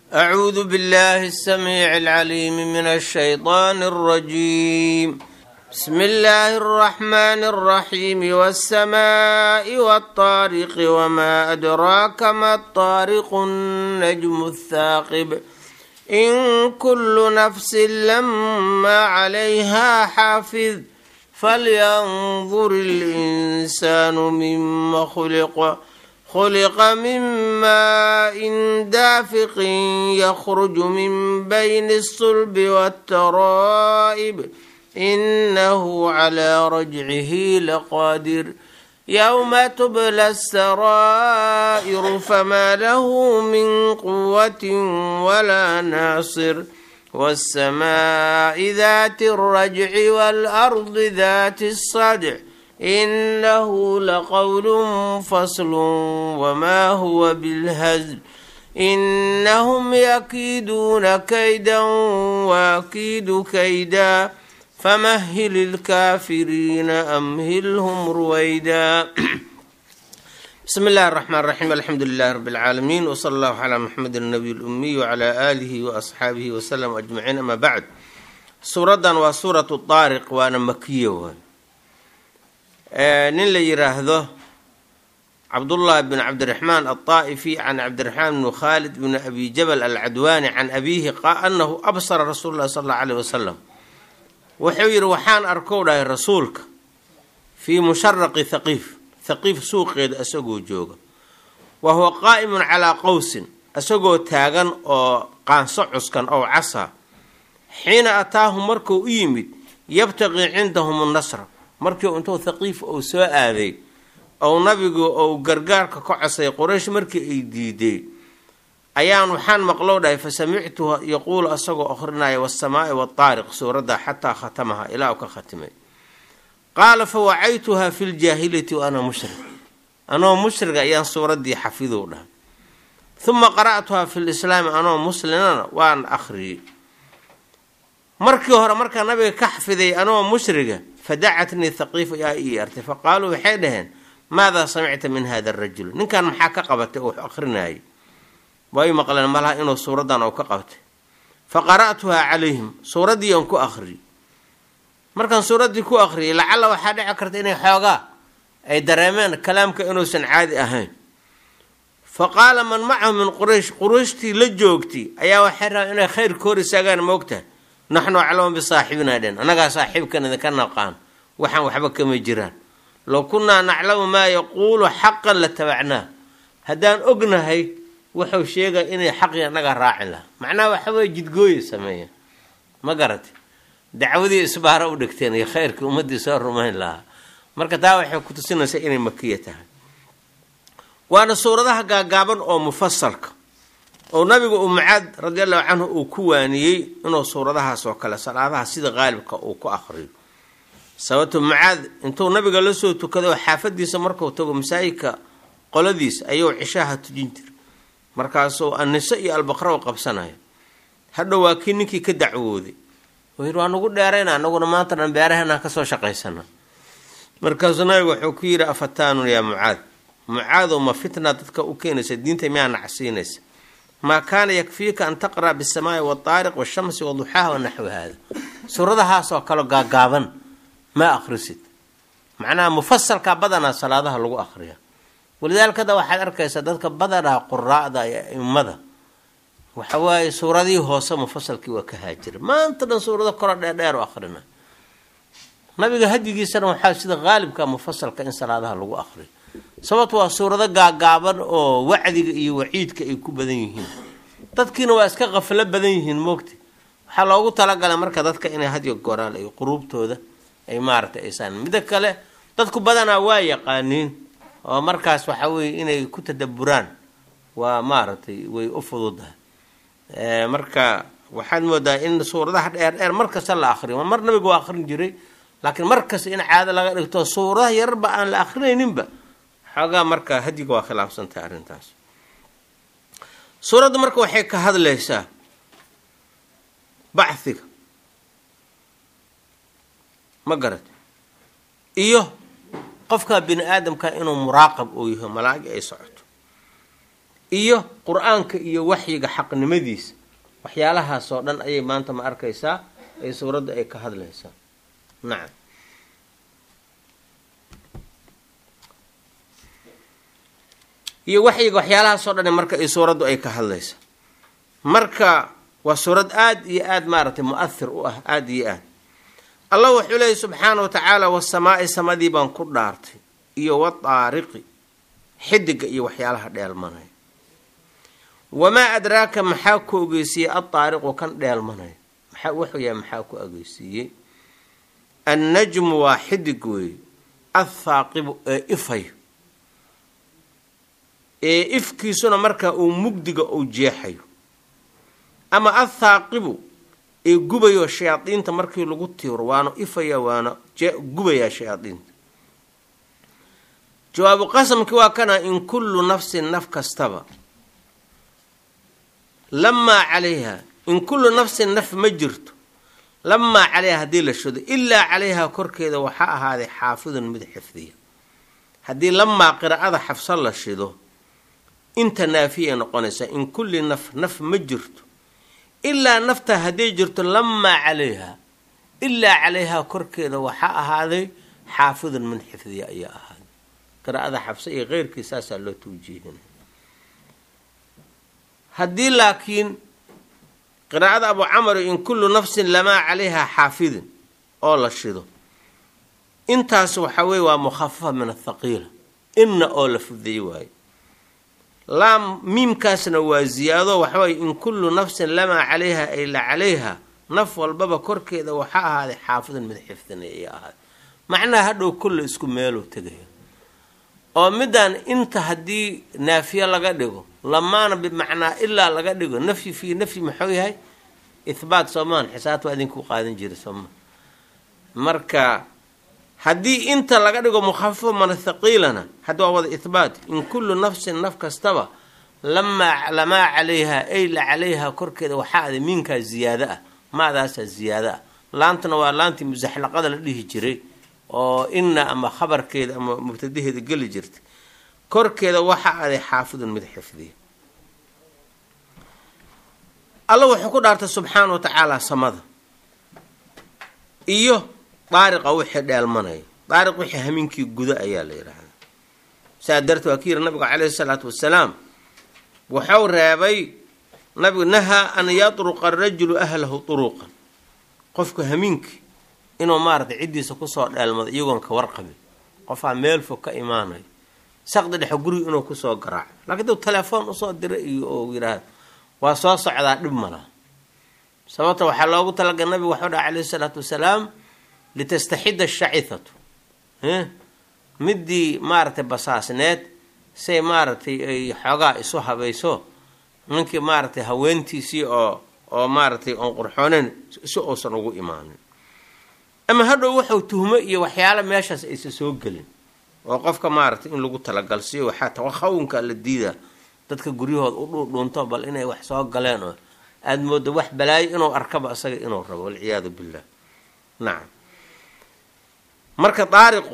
أعوذ بالله السميع العليم من الشيطان الرجيم بسم الله الرحمن الرحيم والسماء والطارق وما أدراك ما الطارق النجم الثاقب إن كل نفس لما عليها حافظ فلينظر الإنسان مما خلق خلق من ماء دافق يخرج من بين الصلب والترائب إنه على رجعه لقادر يوم تبلى السرائر فما له من قوة ولا ناصر والسماء ذات الرجع والأرض ذات الصدع إنه لقول فصل وما هو بالهزل إنهم يكيدون كيدا وأكيد كيدا فمهل الكافرين أمهلهم رويدا بسم الله الرحمن الرحيم الحمد لله رب العالمين وصلى الله على محمد النبي الأمي وعلى آله وأصحابه وسلم أجمعين أما بعد suuradan waa suuratu daariq waana makiya waay nin la yiraahdo cabdullahi bn cabdiraxmaan alطaa'ifi can cabdiraxmaan bni khaalid bni abi jabal alcadwaani can abiihi anahu absara rasuul lahi sal alla aleyh wasalam wuxuu yidhi waxaan arkow dhahay rasuulka fii musharaqi thaqiif thaqiif suuqeeda isagoo jooga wa huwa qaa'imun calaa qowsin isagoo taagan oo qaanso cuskan ow casa xiina ataahum markuu u yimid yabtaqii cindahum nasra markii intuu thaqiif uu soo aaday ou nabigu ou gargaarka ka cosay quraysh markii ay diiday ayaan waxaan maqlow dhahay fa samictuhu yaquulu asagoo akhrinaya waasamaai waataariq suuradda xataa khatamaha ilaa u ka khatimay qaala fa wacaytuha fi ljaahiliyati wa ana mushrik anoo mushriga ayaan suuraddii xafidow dhahay huma qara'tuha fi lislaami anoo muslimana waan akhriyey markii hore markaa nabiga ka xafiday anoo mushriga fadacatnii thaqiifu yaa ii artay fa qaaluu waxay dhaheen maadaa samicta min hada arajul ninkan maxaa ka qabatay oo wax akrinayay way maqleen malaha inuu suuraddan ou ka qabtay fa qara'tuhaa calayhim suuraddii aan ku akhriyey markaan suuraddii ku akhriyay lacalla waxaa dhici karta inay xoogaa ay dareemeen kalaamka inuusan caadi ahayn fa qaala man macahu min quraysh qurayshtii la joogtay ayaa waxay rabaan inay khayr ka hor istaagaan moogtahay naxnu aclamu bisaaxibinaa dhen annagaa saaxiibkan idinka naqaan waxaan waxba kama jiraan low kunnaa naclamu maa yaquulu xaqan la tabacnaa haddaan ognahay wuxuu sheegay inay xaqii annaga raacin lahaa macnaha waxaweye jidgooye sameeya ma garate dacwadii isbaara u dhigteen iyo khayrkii ummaddii soo rumayn lahaa marka taa waxay ku tusinaysaa inay makiya tahay waana suuradaha gaagaaban oo mufasalka oo nabigu uu mucaad radi allahu canhu uu ku waaniyey inuu suuradahaas oo kale salaadaha sida qaalibka uu ku akriyo sababto mucaad intuu nabiga la soo tukado xaafadiisa markuu tago masaajidka qoladiisa ayuu cishaha tujin jira markaasuu anniso iyo albaqra u qabsanaya hadhow waa kii ninkii ka dacwooday uu yidhi waa nagu dheerayna anaguna maanta dhan beeraheennaan kasoo shaqaysana markaasuu nabigu wuxuu ku yidhi afataanun yaa mucaad mucaadow ma fitna dadka u keenaysa diinta miyaa nacsiinaysa maa kaana yakfiika an taqra' bisamaai waataariq washamsi waduxaaha wanaxwi haada suuradahaasoo kale gaagaaban ma akhrisid macnaha mufasalka badanaa salaadaha lagu akhriya walidaalikada waxaad arkaysaa dadka badanaa quraa'da iyo aimada waxa waaye suuradihii hoose mufasalkii waa ka haajira maanta dhan suurado koro dheerdheer u akhrina nabiga hadigiisana waxaa sida qaalibka mufasalka in salaadaha lagu akhriyo sababto waa suurado gaagaaban oo wacdiga iyo waciidka ay ku badan yihiin dadkiina waa iska qaflo badan yihiin moogta waxaa loogu talagalay marka dadka inay hadyo goraal ay quruubtooda ay maaragtay aysaan midda kale dadku badanaa waa yaqaaniin oo markaas waxa weye inay ku tadaburaan waa maaragtay way u fududahay marka waxaad moodaa in suuradaha dheer dheer markasta la akriyo mar nabiga waa akrin jiray laakiin markasta in caado laga dhigto suuradaha yararba aan la akrinayninba xoogaa marka hadiga waa khilaafsantahay arrintaas suuradda marka waxay ka hadlaysaa bachiga ma garat iyo qofka bini aadamka inuu muraaqab uu yaho malaa'ig ay socoto iyo qur-aanka iyo waxyiga xaqnimadiisa waxyaalahaasoo dhan ayay maanta ma arkaysaa ay suuradda ay ka hadlaysaa nacam iyo waxyiga waxyaalahaasoo dhan marka ay suuraddu ay ka hadlaysa marka waa suurad aada iyo aada maaragtay mu-ahir u ah aada iyo aad allah wuxuu leeyay subxaana wa tacaala wasamaa'i samadii baan ku dhaartay iyo wadaariqi xidiga iyo waxyaalaha dheelmanaya wamaa adraaka maxaa ku ogeysiiyey addaariqu kan dheelmanaya maxaa wuxuu yahay maxaa ku ogeysiiyey annajmu waa xidig weeye athaaqibu ee ifayo ee ifkiisuna markaa uu mugdiga uu jeexayo ama athaaqibu ee gubayo shayaadiinta markii lagu tiiro waana ifaya waana gubayaa shayaadiinta jawaabu qasamkii waa kana in kullu nafsin naf kastaba lamaa calayha in kullu nafsin naf ma jirto lamaa calayha haddii la shido ilaa calayhaa korkeeda waxaa ahaaday xaafidun mid xifdiya haddii lamaa qiraa'ada xafso la shido inta naafiya noqonaysaa in kulli naf naf ma jirto ilaa nafta hadday jirto lamaa calayha ilaa calayhaa korkeeda waxaa ahaaday xaafidun min xifdiya ayaa ahaaday qiraa'ada xabse iyo keyrkii saasaa loo tawjiihinay haddii laakiin qiraa'ada abu camari in kullu nafsin lamaa calayhaa xaafidin oo la shido intaas waxaa weye waa mukhafafa min athaqiila inna oo la fudeey waayo laam miimkaasna waa ziyaado waxaweye in kullu nafsin lamaa calayha ay la calayha naf walbaba korkeeda waxaa ahaaday xaafidun mid xifdinay ay ahaaday macnaha hadhow kulla isku meeluu tegaya oo midaan inta haddii naafiye laga dhigo lamaana bimacnaa ilaa laga dhigo nafyi fii nafyi maxuu yahay ihbaat soomaan xisaabta waa idinku qaadan jira sooma marka haddii inta laga dhigo mukhafafo mana thaqiilana hadda waa wada ihbaat in kullu nafsin naf kastaba lamaa lamaa calayha ay la calayha korkeeda waxaa aday miinkaa ziyaado ah maadaasaa ziyaado ah laantana waa laantii musaxlaqada la dhihi jiray oo inna ama khabarkeeda ama mubtadaheeda geli jirtay korkeeda waxaa aday xaafidun mid xifdiya alla wuxuu ku dhaartay subxaana wa tacaala samada iyo daariqa wixii dheelmanaya daariq wixii hamiinkii guda ayaa la yidhaahdaa saa darteed waa ka yiri nabigu caleyhi salaatu wasalaam wuxuu reebay nabigu nahaa an yatruqa arajulu ahlahu turuqan qofku hamiinkii inuu maaratay ciddiisa kusoo dheelmado iyagoon ka warqabin qofaa meel fog ka imaanayo saqdi dhexe guriga inuu kusoo garaaco laakiin duu telefoon usoo dira iyo oo yidhaahda waa soo socdaa dhib malaa sababta waxaa loogu talagal nabigu waxuu dhaha caleyhi salaatu wasalaam litastaxida ashacithatu midii maaragtay basaasneed say maaragtay ay xoogaa isu habayso ninkii maaragtay haweentiisii oo oo maaragtay oon qurxooneyn si uusan ugu imaanin ama hadhow wuxuu tuhmo iyo waxyaala meeshaas aysa soo gelin oo qofka maaragtay in lagu talagalsiiyo waxaa tawahawunka la diidaa dadka guryahooda u dhuudhuunto bal inay wax soo galeen oo aada moodo wax balaayo inuu arkaba isaga inuu rabo walciyaadu billah nacam marka daariqu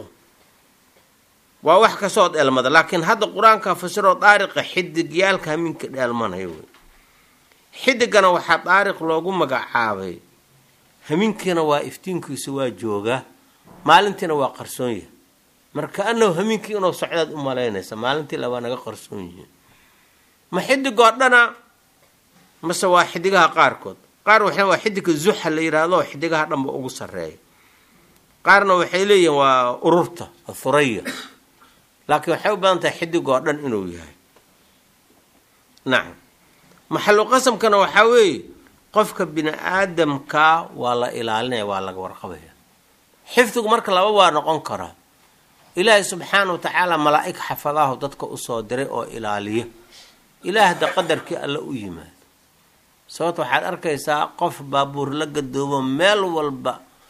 waa wax kasoo dheelmada laakiin hadda qur-aanka fasiroo daariqa xidigyaalka hamiinka dheelmanayo wey xidigana waxaa daariq loogu magacaabay hamiinkiina waa iftiinkiisu waa joogaa maalintiina waa qarsoon yahay marka anahu hamiinkii inuu socdaad u malaynaysa maalintii labaa naga qarsoon yihiin ma xidigoo dhana mase waa xidigaha qaarkood qaar waxa waa xidigka zuxa la yidhaahdo xidigaha dhanba ugu sarreeya qaarna waxay leeyihiin waa ururta thuraya laakiin waxay u badan tahay xidigoo dhan inuu yahay nacam maxalu qasamkana waxaa weeye qofka bini aadamkaa waa la ilaalinaya waa laga warqabaya xifdigu marka laba waa noqon karaa ilaahay subxaana wa tacaala malaa-ig xafadaahu dadka usoo diray oo ilaaliya ilaahda qadarkii alla u yimaado sababta waxaad arkaysaa qof baabuur la gadoobo meel walba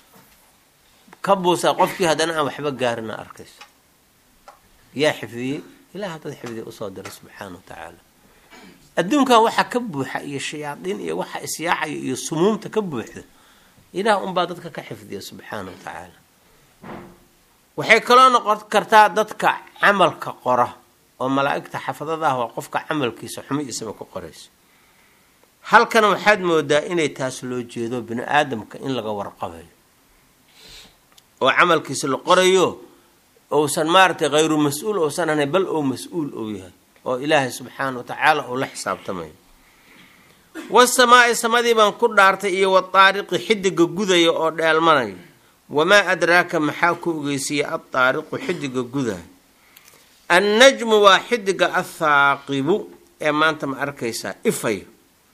ka buusaa qofkii haddana aan waxba gaarina arkayso yaa xifdiyey ilaah dad xifdiya usoo diray subxaana wa tacaala adduunkan waxaa ka buuxa iyo shayaadiin iyo waxa isyaacaya iyo sumuumta ka buuxda ilaah unbaa dadka ka xifdiya subxaana wa tacaala waxay kaloo noqon kartaa dadka camalka qora oo malaa'igta xafadada ah waa qofka camalkiisa xumiisaba ku qoraysa halkana waxaad moodaa inay taas loo jeedo bini aadamka in laga warqabayo oo camalkiisa la qorayo ousan maaragtay khayru mas-uul ousan ahayn bal ou mas-uul ou yahay oo ilaahay subxaana wa tacaala uu la xisaabtamayo wasamaa'i samadii baan ku dhaartay iyo wadaariqi xidiga gudaya oo dheelmanaya wamaa adraaka maxaa ku ogeysiiya addaariqu xidiga gudaya annajmu waa xidiga athaaqibu ee maanta ma arkaysaa ifayo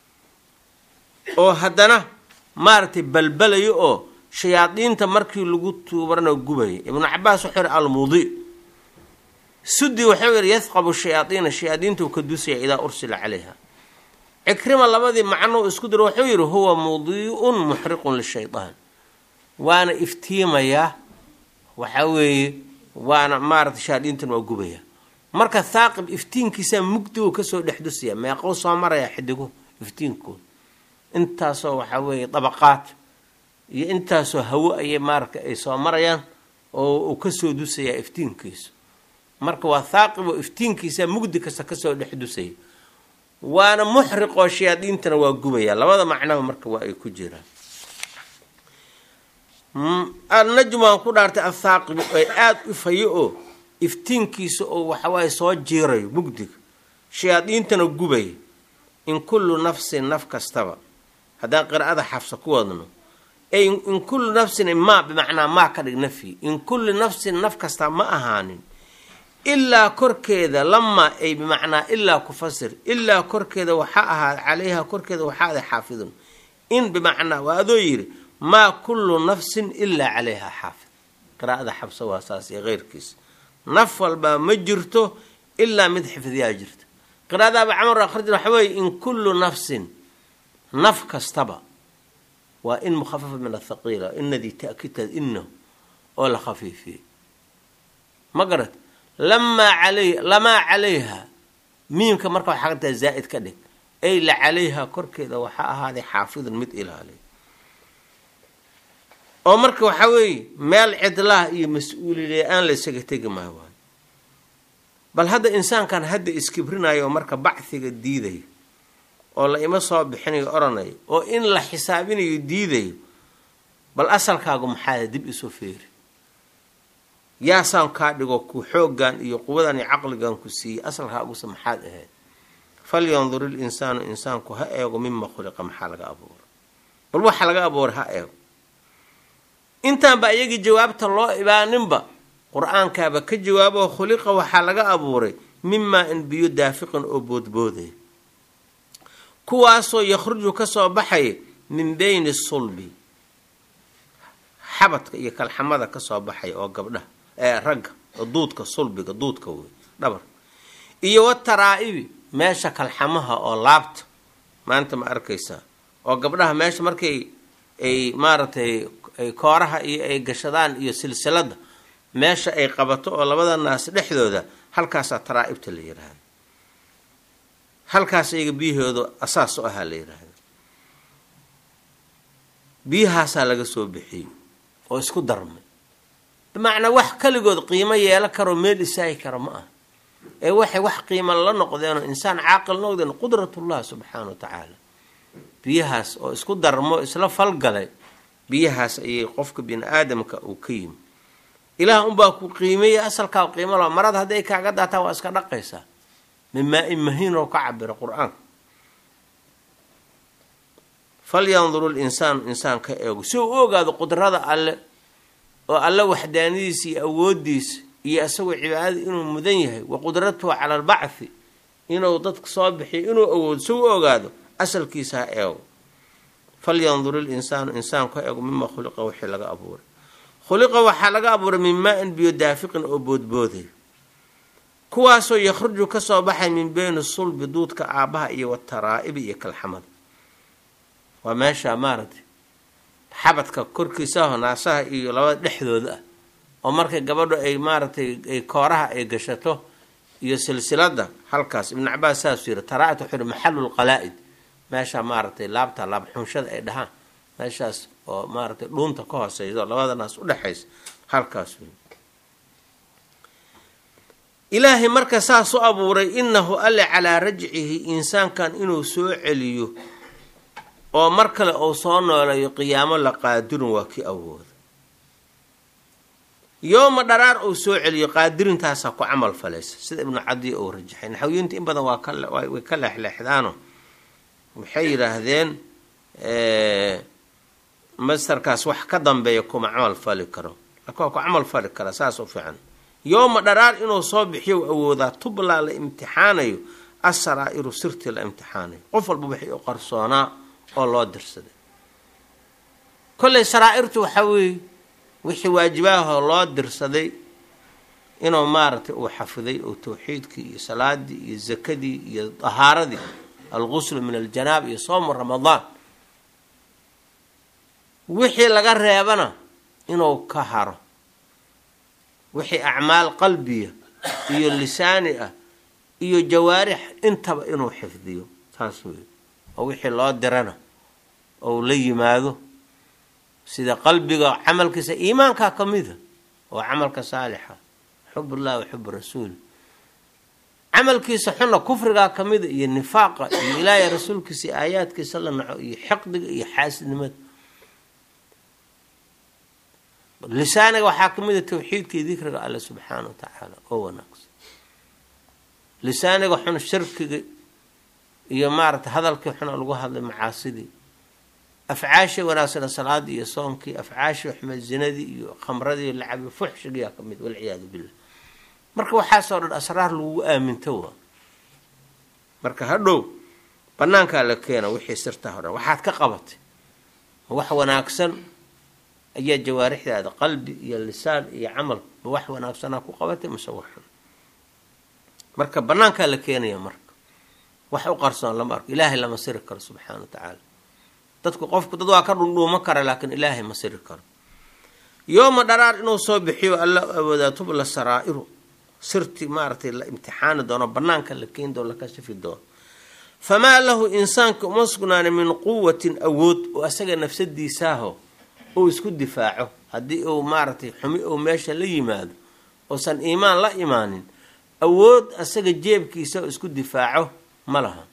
oo haddana maaragtay balbalayo oo shayaadiinta markii lagu tuubarana gubaya ibnu cabaas wuxuu yihi almudi sudi wuxuu yihi yadqabu shayaadiina shayaadiintuu ka dusaya idaa ursila calayha cikrima labadii macnou isku diro wuxuu yidhi huwa mudii'un muxriqun lishaydaan waana iftiimayaa waxa weeye waana maarata shayaadiintan waa gubaya marka thaaqib iftiinkiisaa mugdigu kasoo dhex dusaya meeqou soo maraya xidigu iftiinkood intaasoo waxaa weeye dabaqaad iyo intaasoo hawo ayay maarata ay soo marayaan oo uu kasoo dusayaa iftiinkiisu marka waa thaaqib oo iftiinkiisaa mugdi kasta kasoo dhex dusaya waana muxriqoo shayaadiintana waa gubaya labada macnaba marka waa ay ku jiraan annajmu aan ku dhaartay athaaqibu ay aada u fayo oo iftiinkiisa oo waxawaaye soo jiirayo mugdiga shayaadiintana gubaya in kullu nafsin naf kastaba haddaan qiraa'ada xafsa ku wadno ay in kullu nafsin maa bimacnaa maa ka dhig nafyi in kullu nafsin naf kasta ma ahaanin ilaa korkeeda lamaa ay bimacnaa ilaa ku fasir ilaa korkeeda waxaa ahaad calayha korkeeda waxaa ada xaafidun in bimacnaa waa adoo yidhi maa kullu nafsin ilaa calayha xaafid qiraa'ada xabsa waa saas iyo keyrkiisa naf walbaa ma jirto ilaa mid xifdiyaa jirta qiraa'adaaba camar akhrija waxa weeye in kullu nafsin naf kastaba waa in mukhafafa min athaqiila inadii ta'kiidtaad inahu oo la khafiifiyey ma garat lamaa alay lamaa calayha miimka marka waxaa kartaa zaa'id ka dhig ay la calayha korkeeda waxaa ahaaday xaafidun mid ilaaliy oo marka waxaa weeye meel cidlaha iyo mas-uulile aan la isaga tegi maayo waayo bal hadda insaankan hadda iskibrinayo oo marka bacdiga diidayo oo la ima soo bixinayo odhanayo oo in la xisaabinayo diidayo bal asalkaagu maxaada dib isu feeri yaasaan kaa dhigo ku xooggan iyo quwadan iyo caqligan ku siiyey asalkaaguse maxaad ahayd falyandur il insaanu insaanku ha eego mima khuliqa maxaa laga abuuray bal waxa laga abuuray ha eego intaanba iyagii jawaabta loo ibaaninba qur-aankaaba ka jawaabo khuliqa waxaa laga abuuray mimaa in biyo daafiqan oo boodboodaya kuwaasoo yakhruju kasoo baxaya min beyni sulbi xabadka iyo kalxamada kasoo baxaya oo gabdhaha ee ragga oo duudka sulbiga duudka wey dhabar iyo wataraa'ibi meesha kalxamaha oo laabta maanta ma arkaysaa oo gabdhaha meesha markay ay maaragtay kooraha iyo ay gashadaan iyo silsilada meesha ay qabato oo labada naas dhexdooda halkaasaa taraa'ibta la yiraahda halkaas iyaga biyahooda asaas u ahaa la yiraahda biyahaasaa laga soo bixiyey oo isku darmay bimacnaa wax kaligood qiimo yeelo karoo meel isaagi kara ma aha ee waxay wax qiima la noqdeenoo insaan caaqil noqdeen qudratullah subxaana wa tacaala biyahaas oo isku darmo isla falgalay biyahaas ayay qofka bini aadamka uu ka yimi ilaah unbaa ku qiimeeya asalkaa qiimo la marada hadday kaaga daataa waa iska dhaqaysaa min maa-in mahiin oo ka cabira qur-aanka falyanduru linsaanu insaan ka eego si uu u ogaado qudrada alle oo alle waxdaanadiisa iyo awoodiisa iyo isagoo cibaadada inuu mudan yahay wa qudratuhu cala albacthi inuu dadka soo bixiyo inuu awoodo si u ogaado asalkiisa ha eego falyandur ilinsaanu insaanku ha eego mima khuliqa wixii laga abuuray khuliqa waxaa laga abuuray min maa-in biyo daafiqin oo boodbooday kuwaasoo yakhruju kasoo baxay min beyni sulbi duudka aabbaha iyo wataraa'ibi iyo kalxamada waa meesha maaragtay xabadka korkiisaho naasaha iyo labada dhexdooda ah oo markay gabadho ay maaragtay ay kooraha ay gashato iyo silsilada halkaas ibnu cabaas saasuu yiri taraa-it wuxuu yihi maxalulqalaa-id meesha maaragtay laabta laabxunshada ay dhahaan meeshaas oo maaragtay dhuunta ka hooseyso labada naas udhexaysa halkaas wey ilaahay marka saas u abuuray innahu alle calaa rajcihi insaankan inuu soo celiyo oo mar kale uu soo nooleeyo qiyaamo la qaadirun waa kii awooda yooma dharaar uu soo celiyo qaadirintaasa ku camal falaysa sida ibnu cadiya uu rajaxay naxawiyinta in badan waa kaway ka leexleexdaano waxay yidhaahdeen mastarkaas wax ka dambeeya kuma camal fali karo laakiin waa ku camal fali kara saas u fiican yooma dharaar inuu soo bixiyo awoodaa tublaa la imtixaanayo asaraa'iru sirtii la imtixaanayo qof walba wixii u qarsoonaa oo loo dirsaday kolley saraa'irtu waxaa weeye wixii waajibaahoo loo dirsaday inuu maaragtay uu xafiday oo tawxiidkii iyo salaadii iyo zakadii iyo dahaaradii alguslu min aljanaab iyo soomu ramadaan wixii laga reebana inuu ka haro wixii acmaal qalbiya iyo lisaani ah iyo jawaarix intaba inuu xifdiyo saas wey oo wixii loo dirana ou la yimaado sida qalbiga camalkiisa iimaankaa ka mida oo camalka saalixa xub ullah wa xub rasuul camalkiisa xunna kufrigaa ka mida iyo nifaaqa iyo ilaahay rasuulkiisa iyo aayaadkiisa la naco iyo xiqdiga iyo xaasidnimada lisaaniga waxaa ka mid a tawxiidka iyo dikriga alle subxaana wa tacaala oo wanaagsan lisaaniga xun shirkiga iyo maaragtay hadalkii xuna lagu hadlay macaasidii afcaashii wanaagsana salaadii iyo soonkii afcaashii xumed zinadii iyo khamradii lacabi fuxshigiyaa ka mid walciyaadu billah marka waxaasoo dhan asraar lagugu aaminto waa marka hadhow banaankaa la keena wixii sirtaa o dhan waxaad ka qabatay wax wanaagsan ayaa jawaarixdaada qalbi iyo lisaan iyo camal ma wax wanaagsanaa ku qabatay mase wax xun marka banaankaa la keenaya marka wax u qarsoon lama arko ilaahay lama siri karo subxaana wa tacaala dadku qofku dad waa ka dhundhuuma kara laakiin ilaahay ma siri karo yooma dharaar inuu soo bixiyo alla awoodaa tubla saraa'iru sirti maaragtay la imtixaani doono banaanka la keeni doono la kashafi doono famaa lahu insaanka uma sugnaana min quwatin awood oo asaga nafsadiisaaho uu isku difaaco haddii uu maaragtay xumi uu meesha la yimaado uusan iimaan la imaanin awood asaga jeebkiisa oo isku difaaco ma laha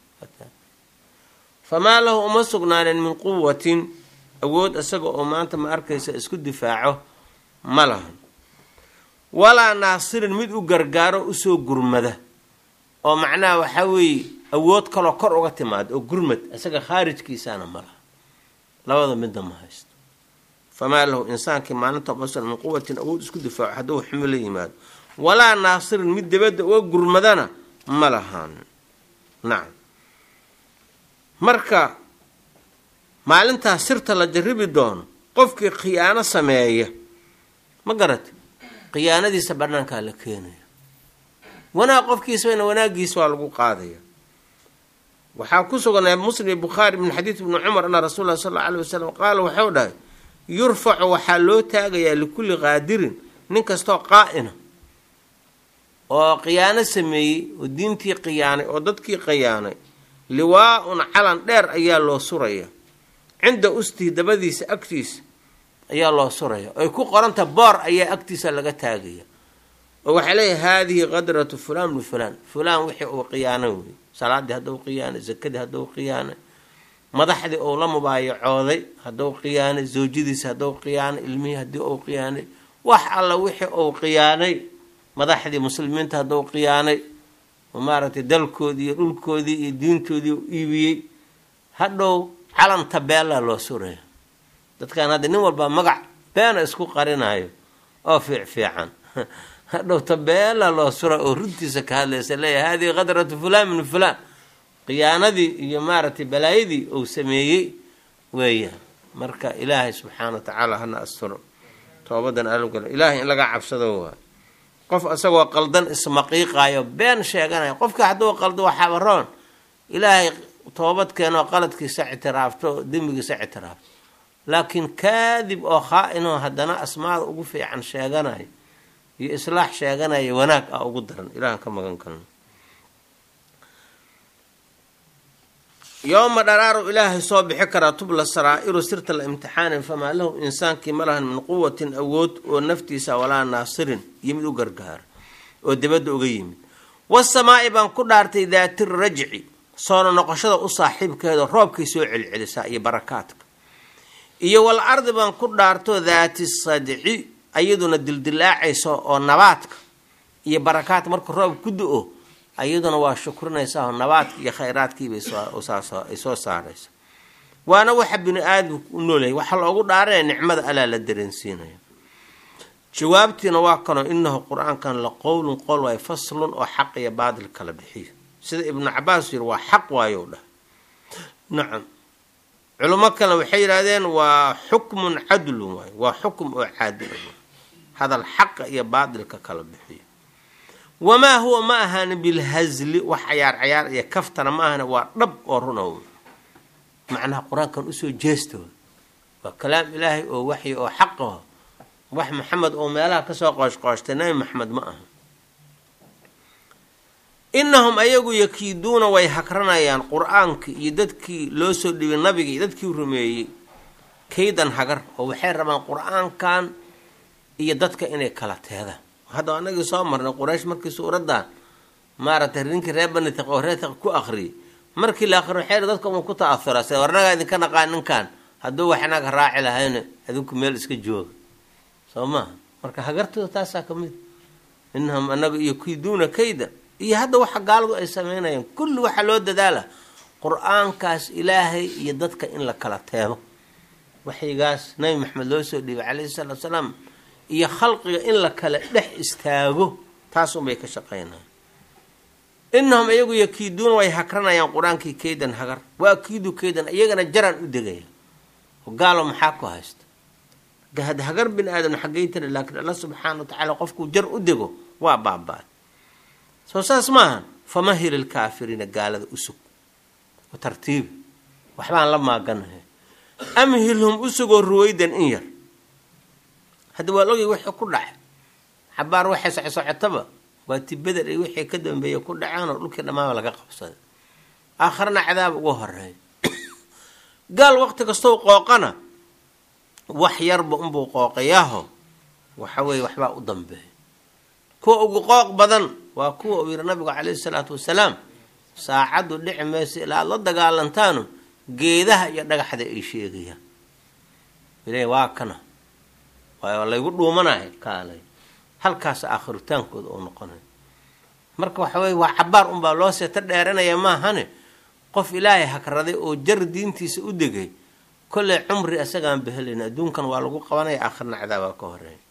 famaa lahu uma sugnaanin min quwatin awood asaga oo maanta ma arkaysa isku difaaco ma lahan walaa naasirin mid u gargaaro usoo gurmada oo macnaha waxaa weeye awood kaloo kor uga timaada oo gurmad isaga khaarijkiisaana ma laha labada midna ma haysto famaa lahu insaankii maalinta umasan min quwatin awood isku difaaco hadduu xumi la yimaado walaa naasirin mid dabadda uga gurmadana ma lahaan nacam marka maalintaas sirta la jarribi doono qofkii khiyaano sameeya ma garata khiyaanadiisa banaankaa la keenaya wanaag qofkiisana wanaagiisa waa lagu qaadaya waxaa ku suganay muslim iyo bukhaari min xadiid ibni cumar ana rasuul lah sal alla alay wasalam qaala waxau dhahay yurfacu waxaa loo taagayaa likulli qaadirin nin kastoo qaa'ina oo khiyaano sameeyey oo diintii khiyaanay oo dadkii khiyaanay liwaa-un calan dheer ayaa loo suraya cinda ustihi dabadiisa agtiisa ayaa loo suraya ay ku qoranta boor ayaa agtiisa laga taagaya oo waxaa leeyahay haadihi qadratu fulaan bni fulaan fulaan wixii uu khiyaanay wey salaadii hadduu khiyaanay zakadii hadduu khiyaanay madaxdii uu la mubaayacooday hadduu khiyaanay zawjadiisa hadduu khiyaanay ilmihii haddii uu khiyaanay wax alla wixii uu khiyaanay madaxdii muslimiinta hadduu khiyaanay maaragtay dalkoodii iyo dhulkoodii iyo diintoodii u iibiyey hadhow calan tabeella loo suraya dadkan hadda nin walba magac beena isku qarinayo oo fiic fiican hadhow tabeella loo sura oo runtiisa ka hadlaysa leeyahay hadihi qadratu fulaan min fulaan khiyaanadii iyo maaragtay balaayadii uu sameeyey weeyaan marka ilaahay subxaana wa tacaala hana asturo toobadan alogala ilaahay in laga cabsado waay qof isagoo qaldan ismaqiiqaayo been sheeganayo qofkii hadduu qaldo waxaaba roon ilaahay toobad keenoo qaladkiisa ictiraafto dembigiisa ictiraafto laakiin kaadib oo khaa-inoo haddana asmaada ugu fiican sheeganayo iyo islaax sheeganayo wanaag ah ugu daran ilahan ka magan kalno yooma dharaaru ilaahay soo bixi karaa tubla saraa'iru sirta la imtixaanin famaa lahu insaankii ma lahan min quwatin awood oo naftiisa walaa naasirin iyo mid u gargaara oo dibadda uga yimid wasamaa'i baan ku dhaartay daati rajci soona noqoshada u saaxiibkeeda roobkay soo celcelisaa iyo barakaadka iyo wal ardi baan ku dhaarto daati sadci ayaduna dildilaacaysa oo nabaadka iyo barakaadka marka roob ku do-o ayaduna waa shukrinaysaa oo nabaadka iyo khayraadkiibay ay soo saaraysa waana waxa bini aadamku u noolyahay waxaa loogu dhaaranaya nicmada alaa la dareensiinaya jawaabtiina waa kanoo inahu qur-aankan la qowlun qowl waayo faslun oo xaq iyo baadil kala bixiyo sida ibnu cabaas yiri waa xaq waayo dhah nacam culimo kale waxay yidhahdeen waa xukmun cadlun waayo waa xukum oo caadila hadal xaqa iyo baadilka kala bixiyo wamaa huwa ma ahaani bilhazli wax cayaar cayaar iyo kaftana ma ahani waa dhab oo runa macnaha qur-aankan usoo jeestooda waa kalaam ilaahay oo waxyi oo xaqaho wax maxamed oo meelaha kasoo qooshqooshtay nabi maxamed ma aha inahum ayagu yakiiduuna way hagranayaan qur-aankii iyo dadkii loo soo dhibay nabigii iyo dadkii rumeeyey kaydan hagar oo waxay rabaan qur-aankan iyo dadka inay kala teedaan hadda anagii soo marnay quraysh markii suuraddan maaragtay ninkii reer baniq oo reetiq ku akriyay markii la akriyo waxay dadka uma ku ta'ahuraa sida warnagaa idinka naqaan ninkan hadduu wax inaga raaci lahayna adinku meel iska jooga soo maha marka hagartooda taasaa ka mid inahum anaga iyo kiiduuna kayda iyo hadda waxa gaaladu ay sameynayaan kulli waxaa loo dadaala qur-aankaas ilaahay iyo dadka in la kala teebo waxyigaas nabi maxamed loo soo dhiibay calayhi salaatu salaam iyo khalqiga in la kala dhex istaago taasunbay ka shaqeynaya inahum iyagu yakiiduuna way hagranayaan qur-aankii kaydan hagar waa kiidu kaydan iyagana jaraan u degaya gaalo maxaa ku haysta hagar bini aadam xaggay tiri laakiin alla subxaana wa tacaala qofkuu jar u dego waa baabaa soo saas maaha famahil ilkaafiriina gaalada usug tartiibi waxbaan la maaganahay amhilhum usugoo ruwaydan in yar hadda waa ogay wixii ku dhacay xabaar waxay socosocotaba waa tibadar iyo wixii ka dambeeya ku dhaceen oo dhulkii dhammaaba laga qabsaday aakharna cadaab uga horeeya gaal waqti kastoo qooqana wax yarba unbuu qooqayaaho waxa weeye waxbaa u dambeeya kuwa ugu qooq badan waa kuwa uu yihi nabigu calayhi salaatu wasalaam saacaddu dhici mayso ilaa aad la dagaalantaanu geedaha iyo dhagaxda ay sheegayaan ilaahi waa kana waayo laygu dhuumanahay kaalay halkaas aakhirutaankooda oo noqonay marka waxa weye waa cabaar unbaa loo seeta dheeranaya maahane qof ilaahay hagraday oo jar diintiisa u degay kolley cumri isagaan behelayna adduunkan waa lagu qabanaya aakhirna cadaabaa ka horeeya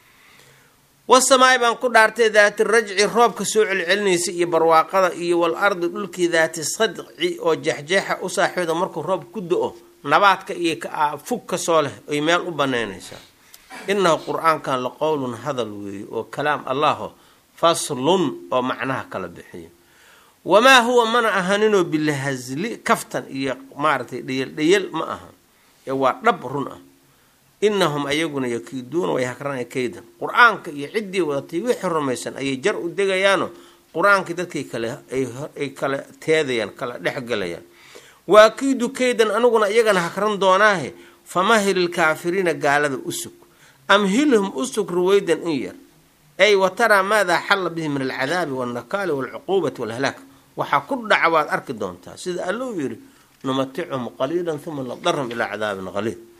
wasamaai baan ku dhaartay daati rajci roobka soo celcelinaysa iyo barwaaqada iyo wal ardi dhulkii daati sadci oo jeexjeexa u saaxiibda markuu roob ku do-o nabaadka iyo fug kasoo leh ay meel u banaynaysaa inahu qur-aankan la qowlun hadal weeye oo kalaam allaho faslun oo macnaha kala bixiyo wamaa huwa mana ahaninoo bilhazli kaftan iyo maaragtay dhayal dhayal ma aha ee waa dhab run ah inahum ayaguna yakiiduuna way hagranaya kaydan qur-aanka iyo ciddii wadatay wixii rumaysan ayay jar u degayaano qur-aankii dadkay kale ay kala teedayaan kala dhexgelayaan waa kiidu kaydan aniguna iyagana hagran doonaahe famahil ilkaafiriina gaalada usug amhilhum usug ruwaydan in yar ay wa taraa maadaa xalla bihi min alcadaabi walnakaali walcuquubati walhalaak waxaa ku dhaca waad arki doontaa sida allou yidhi numatichum qaliilan uma nadarum ilaa cadaabin qaliil